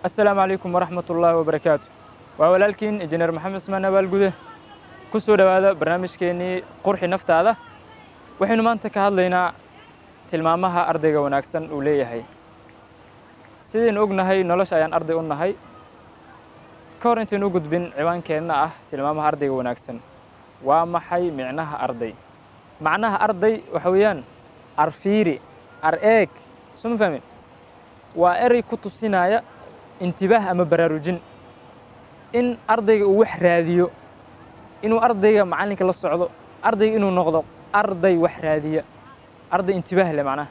assalaamu calaykum waraxmat ullaahi wabarakaatu waa walaalkiin injineer maxamed ismaan abaalgude ku soo dhowaada barnaamijkeennii qurxi naftaada waxaynu maanta ka hadlaynaa tilmaamaha ardayga wanaagsan uu leeyahay sidaynu ognahay nolosha ayaan arday u nahay ka hor intaynu u gudbin ciwaankeenna ah tilmaamaha ardayga wanaagsan waa maxay micnaha arday macnaha arday waxa weeyaan arfiiri ar eeg soo ma fahmin waa erey ku tusinaya intibaah ama baraarujin in ardayga uu wax raadiyo inuu ardayga macallinka la socdo ardayga inuu noqdo arday wax raadiya arday intibaah leh macnaha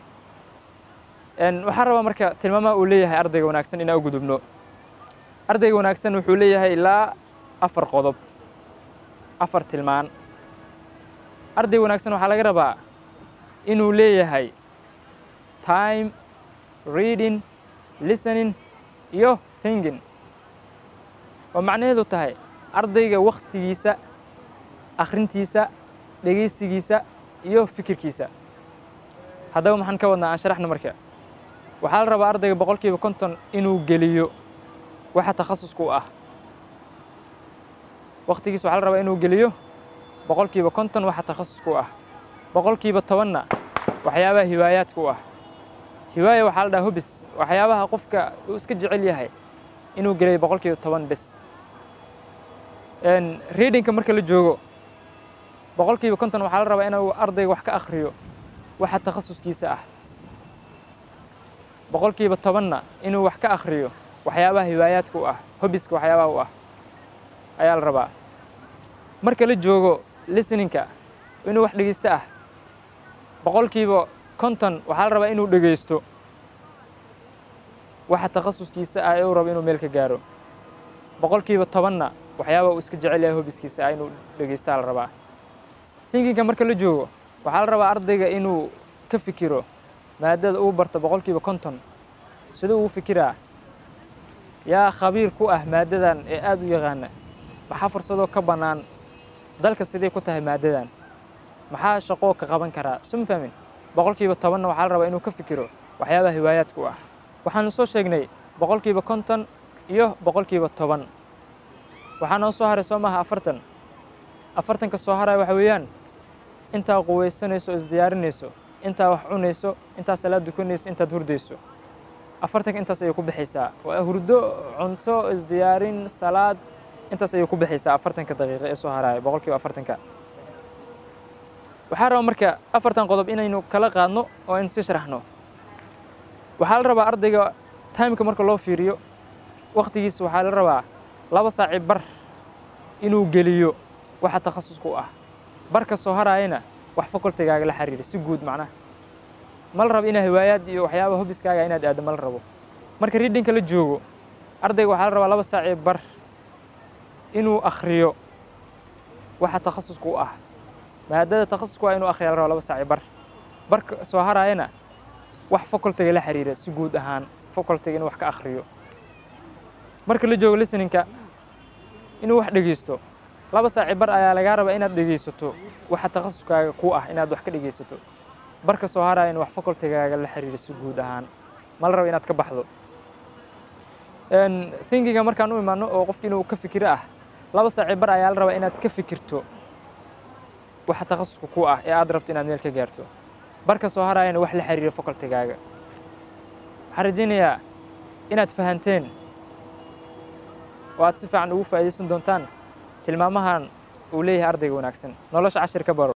waxaan rabaa marka tilmaamaha uu leeyahay ardayga wanaagsan inaan u gudubno ardayga wanaagsan wuxuu leeyahay ilaa afar qodob afar tilmaan arday wanaagsan waxaa laga rabaa inuu leeyahay time reading listening iyo thinking oo macnaheedu tahay ardayga wakhtigiisa akhrintiisa dhegaysigiisa iyo fikirkiisa haddaba maxaan ka wadnaa aan sharaxno marka waxaa la rabaa ardayga boqol kiiba konton inuu geliyo waxa takhasusku u ah wakhtigiisa waxaa la rabaa inuu geliyo boqol kiiba konton waxa takhasusku u ah boqol kiiba tobanna waxyaabaha hiwaayaadka u ah hiwaaya waxaa la dhaha hobis waxyaabaha qofka uu iska jecel yahay inuu gelayo boqol kiiba toban bes readingka marka la joogo boqol kiiba konton waxaa la rabaa inuu ardayga wax ka akhriyo waxa takhasuskiisa ah boqol kiiba tobanna inuu wax ka akhriyo waxyaabaha hiwaayaadka u ah hobiska waxyaabaha u ah ayaa la rabaa marka la joogo listeningka inuu wax dhegeysto ah boqol kiiba konton waxaa la rabaa inuu dhegeysto waxa takhasuskiisa ah ee uu rabo inuu meel ka gaaro boqol kiiba tobanna waxyaaba uu iska jecel yahay hobiskiisa ah inuu dhegeystaa la rabaa thinkinka marka la joogo waxaa la rabaa ardayga inuu ka fikiro maadada uu barto boqol kiiba konton siduu ugu fikiraa yaa khabiir ku ah maadadan ee aada u yaqaana maxaa fursadoo ka bannaan dalka siday ku tahay maadadan maxaa shaqoo ka qaban karaa soo ma fahmin boqol kiiba tobanna waxaa la rabaa inuu ka fikiro waxyaabaha hiwaayaadka u ah waxaanu soo sheegnay boqol kiiba konton iyo boqol kiiba toban waxaa noo soo haray soo maaha afartan afartanka soo haraya waxa weeyaan intaa quweysanayso o isdiyaarinayso intaa wax cunayso intaa salaad dukanayso intaad hurdayso afartanka intaas ayay ku bixaysaa waa hurdo cunto isdiyaarin salaad intaas ayay ku bixaysaa afartanka daqiiqo ee soo haraya boqol kiiba afartanka waxaa raba marka afartan qodob inaynu kala qaadno oo aynu sii sharaxno waxaa la rabaa ardayga timeka marka loo fiiriyo wakhtigiisa waxaa la rabaa laba saaci bar inuu geliyo waxa takhasusku u ah barka soo haraayana wax fakultigaaga la xiriira si guud macnaha ma la rabo inaa hiwaayaad iyo waxyaaba hobiskaaga inaad aaddo ma la rabo marka readingka la joogo ardayga waxaa la rabaa laba saaci bar inuu akhriyo waxa takhasusku u ah maadada takhasusku ah inuu akhriya la rabo laba saaci bar barka soo haraayana wax facultiga la xiriira si guud ahaan facultiga inuu wax ka akhriyo marka la joogo listeningka inuu wax dhegeysto laba saaci bar ayaa lagaa rabaa inaad dhegeysato waxa takhasuskaaga ku ah inaad wax ka dhegeysato barka soo haraya in wax facultigaaga la xiriira si guud ahaan ma la rabo inaad ka baxdo thinkinga markaan u imaano oo qofki inuu ka fikiro ah laba saaci bar ayaa la rabaa inaad ka fikirto waxa takhasuska ku ah ee aad rabto inaad meel ka gaarto barka soo harayana wax la xiriira facultigaaga waxaan rajaynayaa inaad fahanteen oo aad si fiican ugu faa'iidaysan doontaan tilmaamahan uu leeyahay ardayga wanaagsan nolosha cashir ka baro